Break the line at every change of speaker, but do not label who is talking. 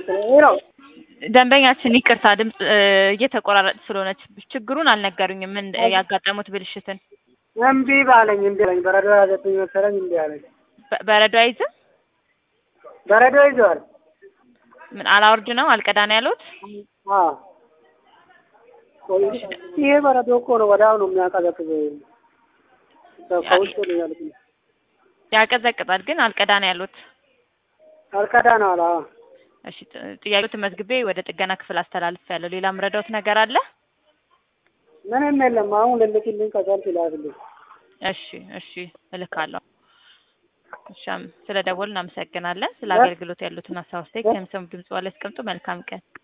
መሰለኝ። ይሄ ነው
ደንበኛችን ይቅርታ ድምፅ እ፣ እየተቆራረጥ ስለሆነች ችግሩን አልነገሩኝም። ምን ያጋጠሙት ብልሽትን
እምቢ ባለኝ እምቢ አለኝ። በረዶ ያዘብኝ መሰለኝ እምቢ አለኝ።
በ- በረዶ አይዝም።
በረዶ ይዘዋል።
ምን አላወርድ ነው አልቀዳን ያሉት?
አዎ ቆይ፣ ይሄ በረዶ እኮ ነው ወዲያው ነው የሚያቀዘቅዘው። ከውጭ ነው ያሉት።
ያቀዘቅጣል ግን አልቀዳን ያሉት።
አልቀዳ ነው አላ
እሺ ጥ- ጥያቄዎትን መዝግቤ ወደ ጥገና ክፍል አስተላልፍ ያለው ሌላ ምረዳውት ነገር አለ?
ምንም የለም። አሁን ልልክልኝ ከቻልክ ላክልኝ።
እሺ እሺ እልካለሁ። እሺም ስለ ደወል እናመሰግናለን። ስለ አገልግሎት ያሉትን ሀሳብ አስተያየት ከሚሰሙ ድምጽ ዋለ ያስቀምጡ። መልካም ቀን